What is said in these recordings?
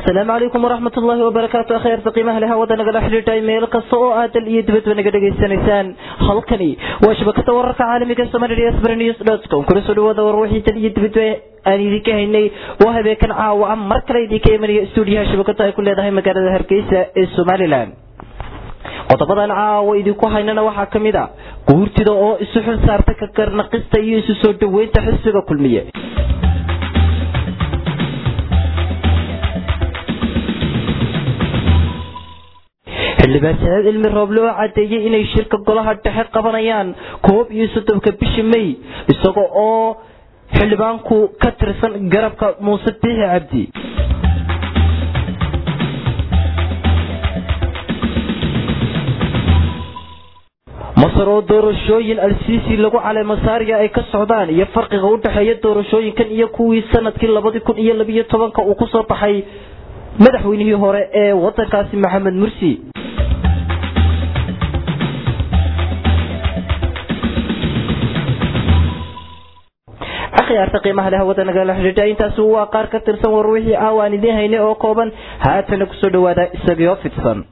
asalaamu calaykum waraxmat ullaahi wabarakaatu akheerta qiimaha leh hawada nagala xidhiidhay meel kasta oo aad dal iyo dibadba naga dhegaysanaysaan halkani waa shabakada wararka caalamiga somalia sbrenews com kula soo dhawaada war wixii dal iyo dibadba aan idinka haynay waa habeenkan caawa a mar kale idinka imanaya stuudiyaha shabakada ay ku leedahay magaalada hargeysa ee somalilan qodobadan caawa idinku haynana waxaa ka mid a guurtida oo isu xil saarta ka garnaqista iyo isu soo dhaweynta xisbiga kulmiye xildhibaan sanaad cilmi rooble oo cadeeyey inay shirka golaha dhexe qabanayaan koob iyo soddonka bishii may isaga oo xildhibaanku ka tirsan garabka muuse biixi cabdi masar oo doorashooyin al-siisi lagu caleemasaariya ay ka socdaan iyo farqiga u dhexeeya doorashooyinkan iyo kuwii sanadkii labadii kun iyo labiyo tobanka uu kusoo baxay madaxweynihii hore ee wadankaasi maxamed mursi akhyaarta qiimaha leh hawada nagala xidhiidha intaasi waa qaar ka tirsan war wixii aawa aan idiin haynay oo kooban haatana kusoo dhawaada isagoo fidsan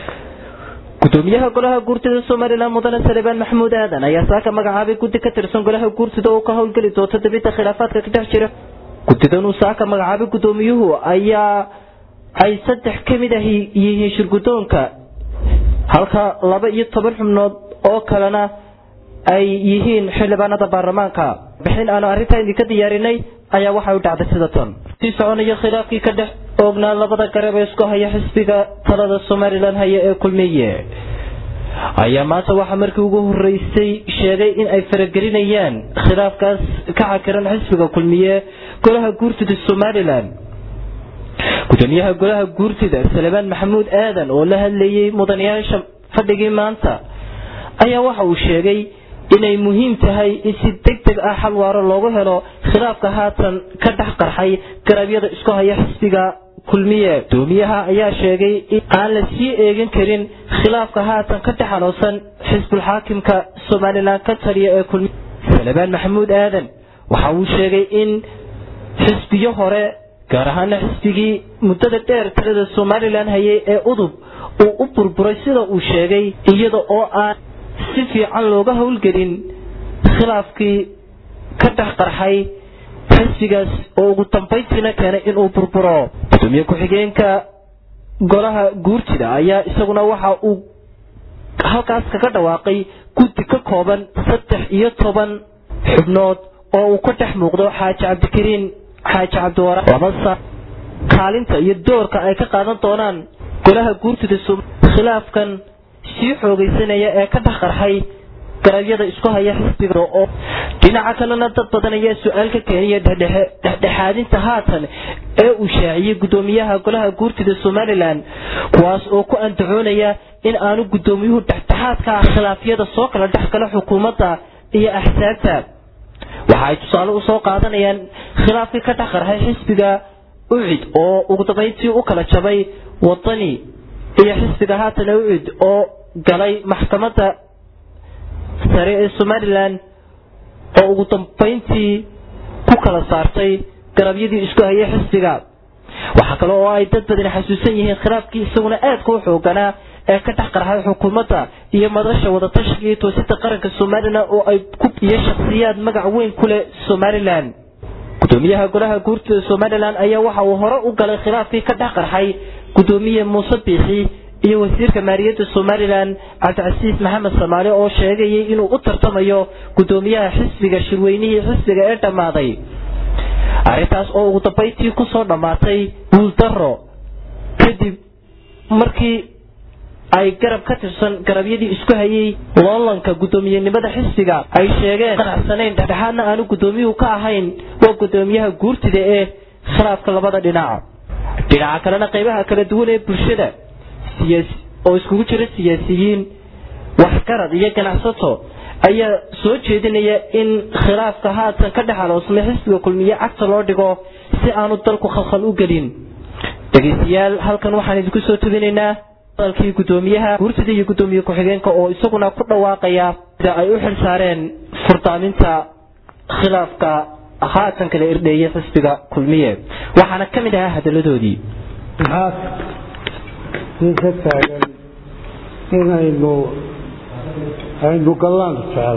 gudoomiyaha golaha guurtida somalilan mudane salebaan maxamuud aadan ayaa saaka magacaabay guddi ka tirsan golaha guurtida oo ka howlgeli doonta dabinta khilaafaadka ka dhex jira guddidan uu saaka magacaabay gudoomiyuhu ayaa ay saddex ka mid ah yihiin shirgudoonka halka laba iyo toban xubnood oo kalena ay yihiin xildhibaanada baarlamaanka bixin aanu arrintaa idinka diyaarinay ayaa waxay u dhacday sida tan sii soconaya khilaafkii ka dhex oognaa labada garab ee isku haya xisbiga talada somalilan haya ee kulmiye ayaa maanta waxaa markii ugu horeysay sheegay in ay faragelinayaan khilaafkaas ka cakiran xisbiga kulmiye golaha guurtida somalilan gudoomiyaha golaha guurtida salebaan maxamuud aadan oo la hadlayay mudanayaasha fadhigii maanta ayaa waxa uu sheegay inay muhiim tahay in si deg deg ah xal waaro loogu helo khilaafka haatan ka dhex qarxay garabyada isku haya xisbiga kulmiye gudoomiyaha ayaa sheegay in aan la sii eegin karin khilaafka haatan ka dhex haloosan xisbulxaakimka somalilan ka taliya ee kulmiye salebaan maxamuud aadan waxa uu sheegay in xisbiyo hore gaar ahaana xisbigii muddada dheer talada somalilan hayay ee udub uu u burburay sida uu sheegay iyada oo aan si fiican looga howlgelin khilaafkii ka dhex qarxay xisbigaas oo ugu dambayntiina keenay inuu burburo gudoomiye ku-xigeenka golaha guurtida ayaa isaguna waxa uu halkaas kaga dhawaaqay guddi ka kooban saddex iyo toban xubnood oo uu ka dhex muuqdo xaaji cabdikariin xaaji cabdiwara labasa kaalinta iyo doorka ay ka qaadan doonaan golaha guurtida khilaafkan sii xoogaysanaya ee ka dhex qarxay garabyada isku haya xisbiga oo dhinaca kalena dad badan ayaa su-aal ka keenaya dhexdhexaadinta haatan ee uu shaaciyey gudoomiyaha golaha guurtida somalilan kuwaas oo ku andacoonaya in aanu gudoomiyuhu dhexdhexaadka ah khilaafyada soo kala dhex gala xukuumadda iyo axsaabta waxa ay tusaale usoo qaadanayaan khilaafkii ka dhex qarxay xisbiga ucid oo ugu dambayntii u kala jabay wadani iyo xisbiga haatan ucid oo galay maxkamadda sare ee somalilan oo ugu dambayntii ku kala saartay garabyadii isku hayay xisbiga waxaa kale oo ay dad badani xasuusan yihiin khilaafkii isaguna aadka u xooganaa ee ka dhex qarxay xukuumadda iyo madasha wadatashiga iyo toosida qaranka somalilan oo ay iyo shakhsiyaad magac weyn ku leh somalilan gudoomiyaha golaha guurtida somalilan ayaa waxa uu hore u galay khilaafkii ka dhex qarxay gudoomiye muuse biixi iyo wasiirka maaliyadda somalilan cabdicasiis maxamed samaale oo sheegayay inuu u tartamayo gudoomiyaha xisbiga shirweynihii xisbiga ee dhammaaday arrintaas oo ugu dambayntii kusoo dhammaatay guuldaro kadib markii ay garab ka tirsan garabyadii isku hayay loolanka guddoomiyenimada xisbiga ay sheegeen qanacsanayn dhexdhexaadna aanu guddoomiyuhu ka ahayn waa guddoomiyaha guurtida ee khilaafka labada dhinac dhinaca kalena qaybaha kala duwan ee bulshada oo iskugu jira siyaasiyiin waxgarad iyo ganacsato ayaa soo jeedinaya in khilaafka haatan ka dhex aloosmay xisbiga kulmiye cagta loo dhigo si aanu dalku khalkhal u gelin dhegaystayaal halkan waxaan idinku soo tubinaynaa hadalkii guddoomiyaha guurtida iyo guddoomiye ku-xigeenka oo isaguna ku dhawaaqaya sida ay u xil saareen furdaaminta khilaafka haatan kala irdheeyay xisbiga kulmiye waxaana ka mid ahaa hadaladoodii maxaa sii ka taagan inaynu aynu gallaan jecel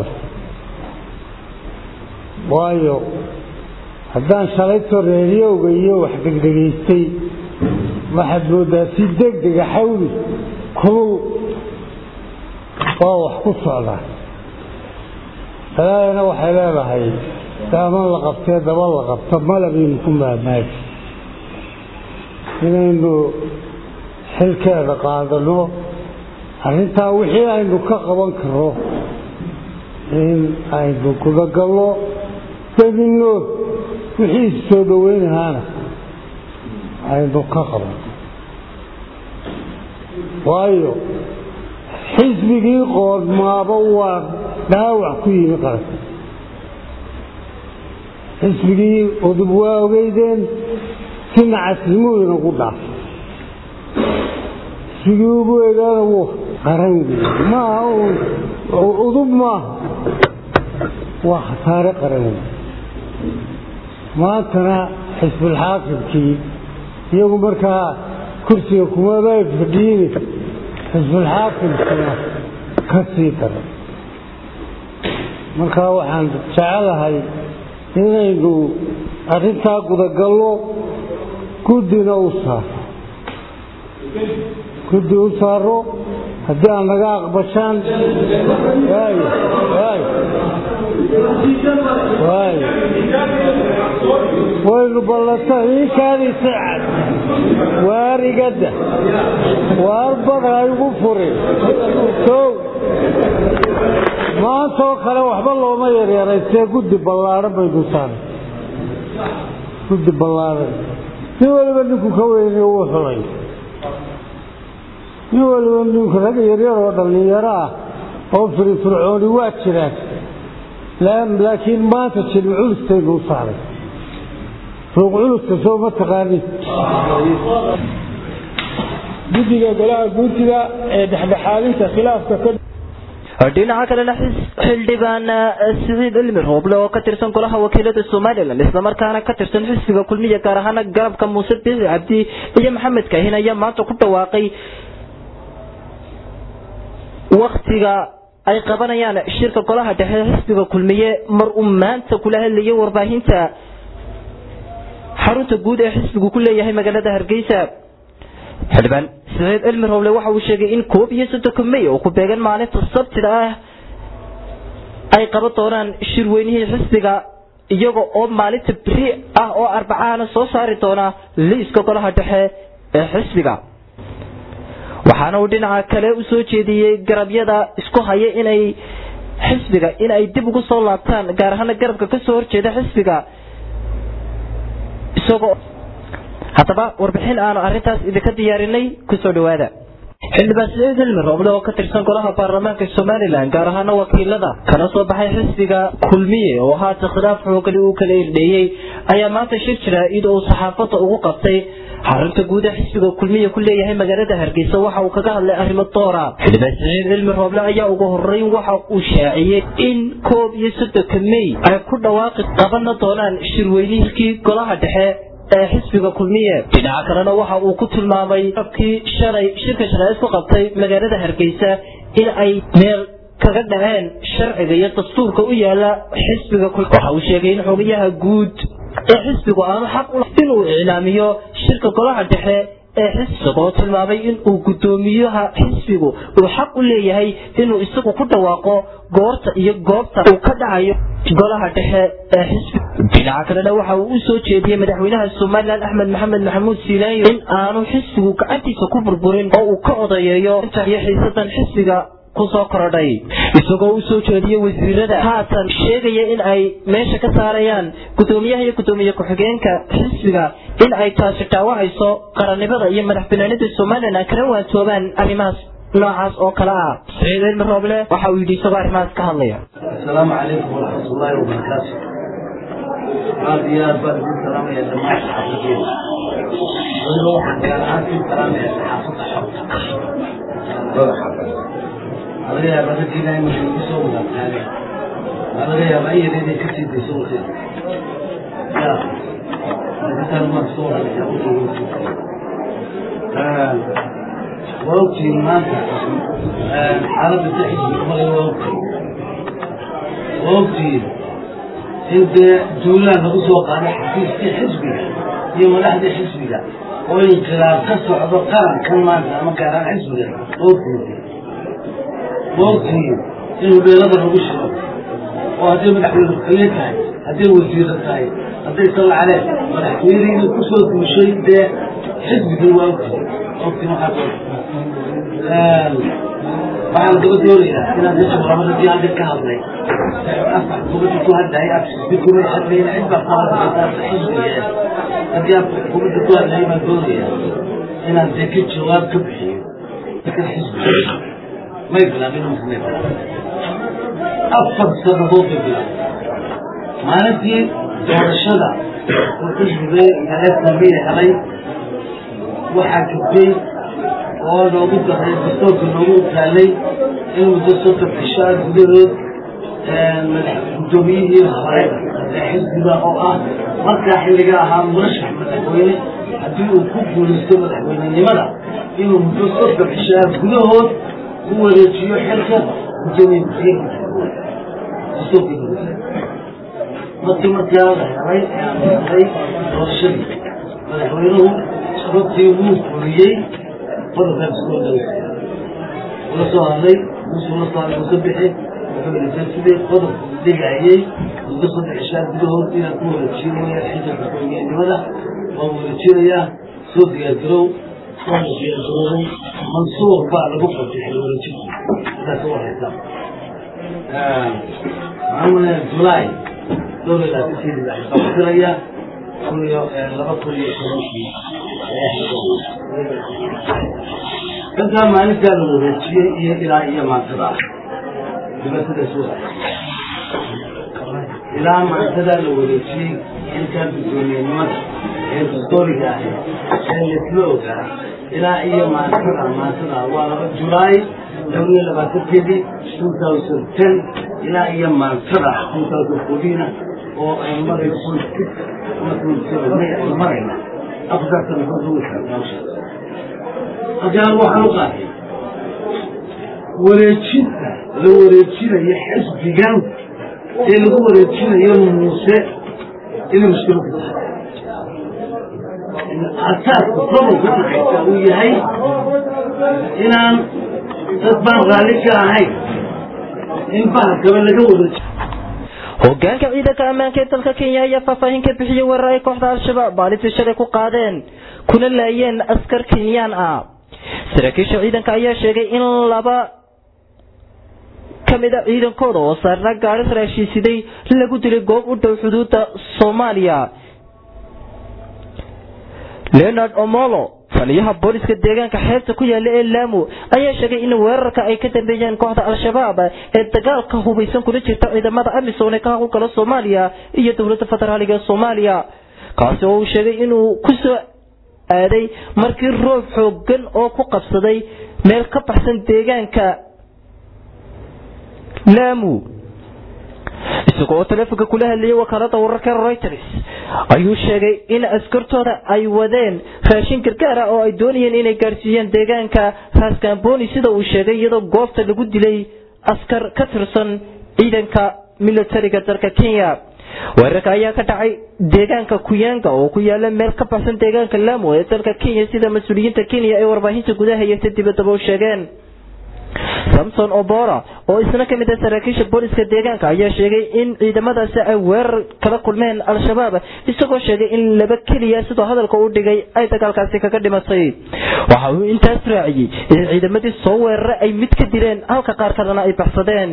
waayo haddaan shalayto reeriyowga iyo wax degdegaystay waxaad moodaa si degdega xawli kulul waa wax ku socdaa salaadana waxay leedahay daaman la qabtee daba la qabto malabaynu ku maamaagi inaynu xilkeeda qaadano arrintaa wixii aynu ka qaban karo in aynu gudagallo dadino wixii soo dhoweynahaana aynu ka qaban waayo xisbigii qoodmaaba waa dhaawac ku yimi qaranka xisbigii udub waa ogeydeen si nacasnimuu inagu dhaafay xisbigii ugu eegaana wuu qaran wey maaha udub maaha waa khasaare qaran wey maantana xisbulxaakimkii iyagu markaa kursiga kumaba fadhiini xisbulxaakimkina ka sii dara markaa waxaan jecelahay inaynu arrintaa gudagallo guddina u saaro guddi u saaro haddii aan naga aqbashaan waayo waayo waayo waynu ballanta iikaadiisa cad waarigada waar bada igu furin sow maantaoo kale waxba looma yaryaraystee guddi ballaadhan baynu saaray guddi ballaadhan nin waliba ninku ka weyni uu xulay nin waliba ninku rag yaryar oo dhallinyaro ah oo firifircooni waa jiraan laakiin maanta jilmi culustaynu u saaray ruuq culusta soo ma taqaanin guddiga golaha guurtida ee dhexdhexaadinta khilaafka ka dhinaca kalena xildhibaan siciid cilmi rooble oo ka tirsan golaha wakiilada somalilan islamarkaana ka tirsan xisbiga kulmiya gaar ahaana garabka muuse biixi cabdi iyo maxamed kaahin ayaa maanta ku dhawaaqay waktiga ay qabanayaan shirka golaha dhexe xisbiga kulmiye mar uu maanta kula hadlayay warbaahinta xarunta guud ee xisbigu ku leeyahay magaalada hargeysa xildhibaan siciid cilmi rowle waxa uu sheegay in koob iyo soddonka may oo ku beegan maalinta sabtida ah ay qaban doonaan shirweynihii xisbiga iyaga oo maalinta beri ah oo arbacahana soo saari doona liiska golaha dhexe ee xisbiga waxaana uu dhinaca kale u soo jeediyey garabyada isku haya inay xisbiga in ay dib ugu soo laabtaan gaar ahaana garabka kasoo horjeeda xisbiga isagoo haddaba warbixin aanu arrintaas idinka diyaarinay kusoo dhawaada xildhibaan siciid cilmi rooble oo ka tirsan golaha baarlamaanka somalilan gaar ahaana wakiilada kana soo baxay xisbiga kulmiye oo haata khilaaf xoogani uu kala irdheeyey ayaa maanta shir jira iyadoo uu saxaafadda ugu qabtay xarunta guud ee xisbiga kulmiye ku leeyahay magaalada hargeysa waxa uu kaga hadlay arrimo doora xildhibaan siciid cilmi rooble ayaa ugu horeyn waxa uu shaaciyey in koob iyo soddonka may ay ku dhawaaqi qabanna doonaan shirweynihii golaha dhexe ee xisbiga kulmiye dhinaca kalena waxa uu ku tilmaamay abkii shalay shirka shalay isku qabtay magaalada hargeysa in ay meel kaga dhaceen sharciga iyo dastuurka u yaala xisbiga waxa uu sheegay in xogayaha guud ee xisbigu aanu xaq u inuu iclaamiyo shirka golaha dhexe ee xisbigoo tilmaamay in uu guddoomiyaha xisbigu uu xaq u leeyahay inuu isagu ku dhawaaqo goorta iyo goobta uu ka dhacayo golaha dhexe ee xisbi dhinaca kalena waxa uu u soo jeediyey madaxweynaha somalilan axmed maxamed maxamuud siilaanyo in aanu xisbigu gacantiisa ku burburin oo uu ka odayeeyo iyo xiisadan xisbiga kusoo korodhay isagoo u soo jeediyey wasiirada haatan sheegaya in ay meesha ka saarayaan guddoomiyaha iyo guddoomiye ku-xigeenka xisbiga in ay taasi dhaawacayso qarannimada iyo madax banaanida somalilan kana waantoobaan arrimahaas noocaas oo kale ah saciid cilmi rooble waxa uu yidhi isagoo arrimahaas ka hadlaya asalaamu calaykum waraxmatullaahi wabarakaatu aad iyo aad baan idin salaamaya dhammaan saxaafadeeda weliba waxaan gaar ahaan siin salaamaya saxaafadda xorta laga yaaba raggiina imika igu soo wadaagtaane waa laga yaaba iyada inay ka sii dayso waqti ya arrintan marka soo hadlaya u joogo waa ogtihiin maanta xaaladda si xisbiga maray waa ogtihiin waa ogtihiin in dee duulaan lagu soo qaaday xafiiskii xisbiga iyo madaxdii xisbiga oo inqilaab ka socdo qarankan maanta ama gaaraan xisbiga waa ogtihiin waa ogtihiin in hubeelada lagu shiro oo hadday madaxweyne ku-xigeen tahay hadday wasiiro tahay hadday sallacaleen madaxweynihii ku soo duushay dee xisbigan waa ogtihiin ogtiin waxaa waxaan gaba doonayaa inaan meesha waramadadii hadda ka hadlay afar xukuumadda ku hadlayay afsisbi kuma hadlayna cid baa qabanaysaasa xisbiga haddii aan xukuumadda ku hadlayay baan doonayaa inaan dee ka jawaab ka bixiyo kan xisbiga may bilaabin may bilaabin afar sannadood bay bilaabin maalintii doorashada oo xisbiga eesamia helay waxaa gudbay oo noogu daray dastoorka noogu taalay in muddo soddon cishaa gudahood madax guddoomiyihii hore ee xisbiga oo ah markaa xilliga ahaa murashax madaxweyne haddii uu ku guulaysto madaxweynenimada inuu muddo soddon cishaa gudahood ku wareejiyo xilka guddoomiye dastoorka markii markaa la helay ee aan helay doorashadii madaxweynuhu sababtii wuu fuliyey qodobkaan soo dhow ula soo hadlay muusuu la soo hadlay uka bixi wuxuu yidhi sidii qodob dhigayay muddo saddex cishaa gudahood inaan ku wareejinaya xilka madaxweynenimada waan wareejinayaa soo diyaargarow waana diyaargarowday mansuur baa lagu qabtay xil wareejinta sidaas u haysa maxaa julaay dhowr iyo labaatankeedii baa xilqabatiraya kun iyo laba kun iyo tobankii intaa maalintaa la wareejiyey iyo ilaa iyo maantada dibasadaas ilaa maantadaa la wareejiyey intaa guddoomiyenimada ee dastooriga ahi ee laisla ogaa ilaa iyo maantada maantada waa laba julaay dhowr iyo labaatankeedii two thousand ten ilaa iyo maantada two thousand fourteen oo ay marayso six ama twenty seven may ay marayna afartaa sanadood lagu xirnaawsha haddii waxaan u qaatay wareejinta la wareejinayo xisbigan ee lagu wareejinayo muuse inay mushkilo ku tahay asaaska gobolka dhaxaysa uu yahay inaan dad baan raalli ka ahayn in bahalkaba laga wareejiyo hogaanka ciidanka ammaanka ee dalka kenya ayaa faahfaahin ka bixiyey weerar ay kooxda al-shabaab maalintii shalay ku qaadeen kuna laayeen askar kenyaan ah saraakiisha ciidanka ayaa sheegay in laba ka mid a ciidankooda oo saarna gaari raashiisiday lagu dilay goob u dhow xuduudda soomaaliya leonard omolo taliyaha booliska deegaanka xeebta ku yaala ee laamo ayaa sheegay in weerarka ay ka dambeeyeen kooxda al-shabaab ee dagaalka hubaysan kula jirta ciidamada amisom ee ka howlgala soomaaliya iyo dowladda federaaliga ee soomaaliya kaasi oo uu sheegay inuu ku soo aaday markii roob xoogan oo ku qabsaday meel ka baxsan deegaanka laamu isaga oo taleefonka kula hadlayay wakaalada wararka reuters ayuu sheegay in askartooda ay wadeen raashin gargaar ah oo ay doonayeen inay gaadhsiiyeen deegaanka raskamboni sida uu sheegay iyadoo goobta lagu dilay askar ka tirsan ciidanka militariga dalka kenya weerarka ayaa ka dhacay deegaanka kuyaanga oo ku yaala meel ka baxsan deegaanka laamo ee dalka kenya sida mas-uuliyiinta kenya ay warbaahinta gudaha iyo ta dibadaba u sheegeen samson obora oo isna ka mid ah saraakiisha booliska deegaanka ayaa sheegay in ciidamadaasi ay weerar kala kulmeen al-shabaab isagoo sheegay in laba keliya sidoo hadalka u dhigay ay dagaalkaasi kaga dhimatay waxa uu intaas raaciyey in ciidamadii soo weeraray ay mid ka dileen halka qaar kalena ay baxsadeen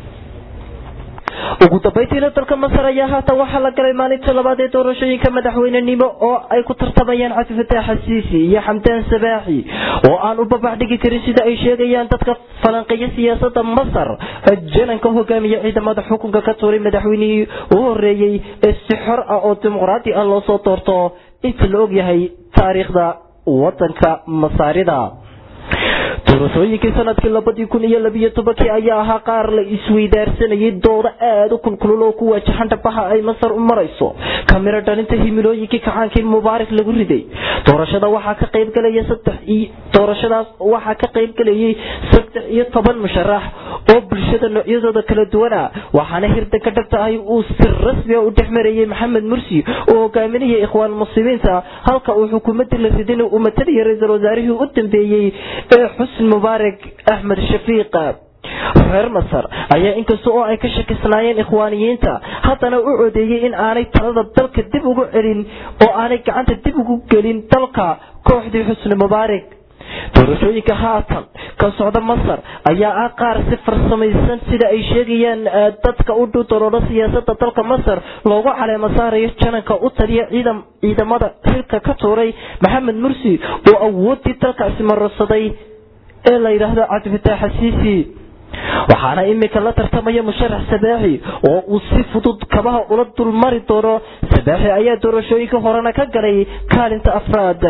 ugu dambaytiina dalka masar ayaa haatan waxaa la galay maalinta labaad ee doorashooyinka madaxweynenimo oo ay ku tartamayaan cabdifataax xasiisi iyo xamdaan sabaaxi oo aan u babax dhigi karin sida ay sheegayaan dadka falanqeeya siyaasada masar jananka hogaamiya ciidamada xukunka ka tuuray madaxweynihii u horeeyey ee si xor ah oo dimuqraadi ah loo soo doorto inta la ogyahay taariikhda wadanka masaarida doorashooyinkii sanadkii labadii kun iyo labiyo tobankii ayaa ahaa qaar la isweydaarsanayay doodo aada u kulkulul oo ku waajahan dhabaha ay masar u marayso kamiro dhalinta himilooyinkii kacaankii mubaarak lagu riday doorashada waxaa ka qaybgalaya doorashadaas waxaa ka qaybgalayay saddex iyo toban musharax oo bulshada noocyadooda kala duwana waxaana hirdanka dhabta ahi uu si rasmiga u dhex marayay maxamed mursi oo hogaaminaya ikhwaan muslimiinta halka uu xukuumadii la ridin uu matalaya ra-iisul wasaarihii u dambeeyey ee xusn mubaarak axmed shafiiq reer masar ayaa inkasta oo ay ka shakisnaayeen ikhwaaniyiinta haddana u codeeyey in aanay talada dalka dib ugu celin oo aanay gacanta dib ugu gelin dalka kooxdii xusni mubaarak doorashooyinka haatan ka socda masar ayaa ah qaar si farsamaysan sida ay sheegayaan dadka u dhow doloolo siyaasada dalka masar loogu caleemo saarayo jananka u taliya ciidamada xilka ka tuuray maxamed mursi oo awoodii dalkaasi marorsaday ee la yidhaahdo cabdifataax xasiisi waxaana imika la tartamaya musharax sabaaxi oo uu si fudud kabaha ula dulmari doono sabaaxi ayaa doorashooyinka horena ka galay kaalinta afraad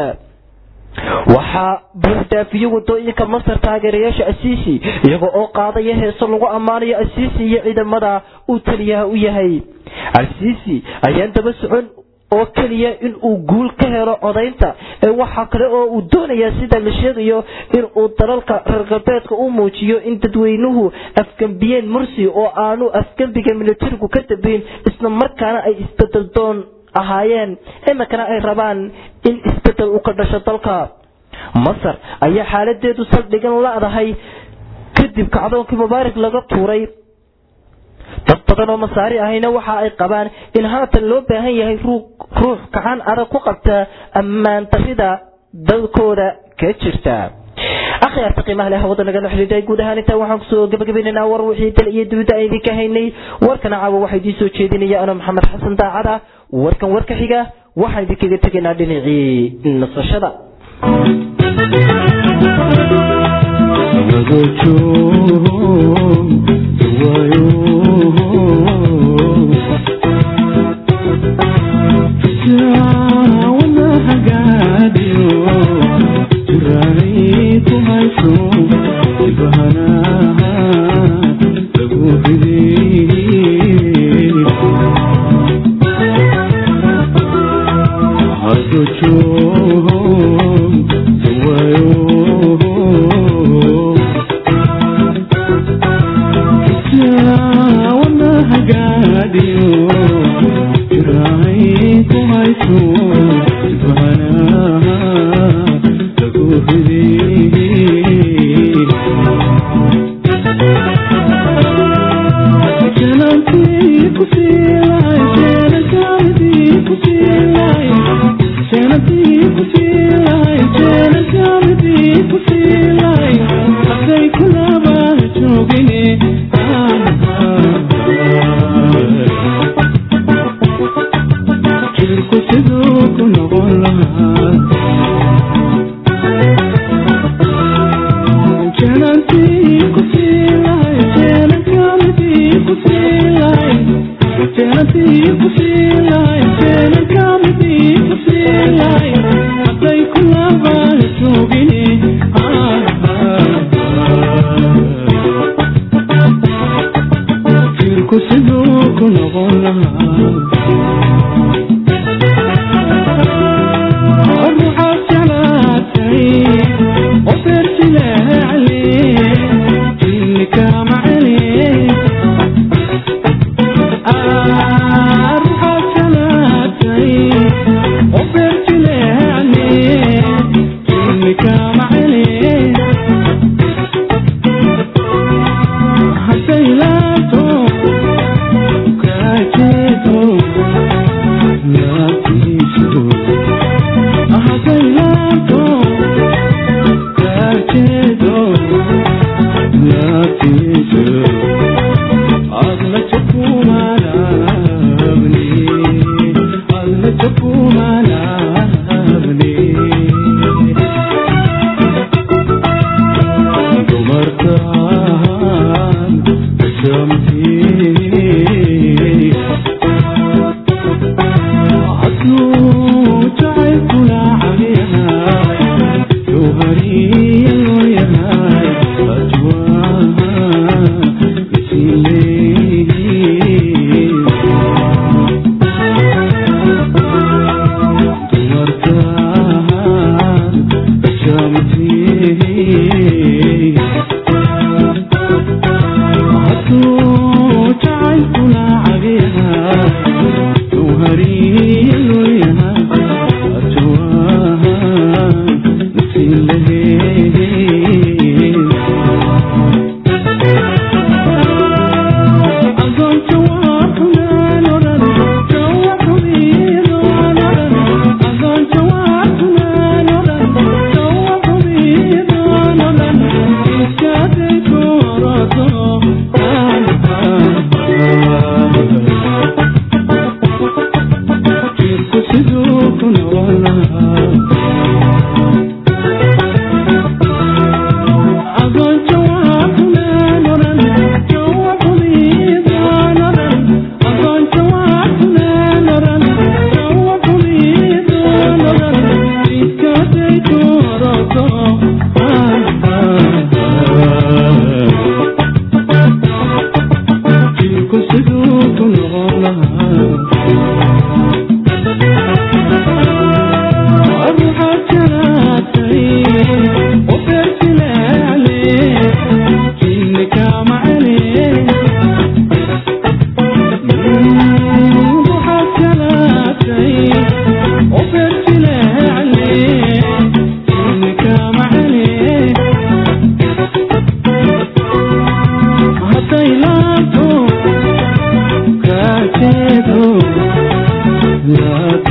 waxaa buuxdaafiyo wadooyinka masar taageerayaasha asiisi iyaga oo qaadaya heeso lagu ammaanayo asiisi iyo ciidamada uu taliyaha u yahay asiisi ayaan daba socon oo keliya in uu guul ka helo codaynta ee waxaa kale oo uu doonayaa sida la sheegayo in uu dalalka reer galbeedka u muujiyo in dadweynuhu afgembiyeen mursi oo aanu afgembiga militarigu ka dambeyn isla markaana ay isbedel doon ahaayeen iminkana ay rabaan in isbedel u ka dhasho dalka masar ayaa xaaladeedu saldhigan la-dahay kadib kacdoonkii mubaarak laga tuuray dad badan oo masaari ahayna waxa ay qabaan in haatan loo baahan yahay ruux gacan adag ku qabta ammaan darida dalkooda ka jirta akhyaarta qiimaha leh hawada nagala xidhiidhay guud ahaan intaa waxaan kusoo gabagabaynaynaa war wixii dal iyo dibadda aan idinka haynay warkana caawa waxaa idiin soo jeedinaya ano maxamed xasan daacada warkan warka xiga waxaan idinkaga tegaynaa dhinacii nasashada وفرت لها عليه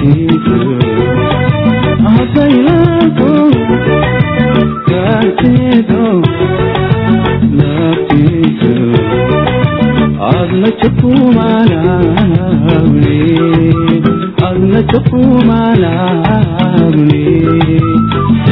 naaftiisa hasaylaanto gaarteedo naaftiisa adna jakumaanaawne adna jakumaanaawne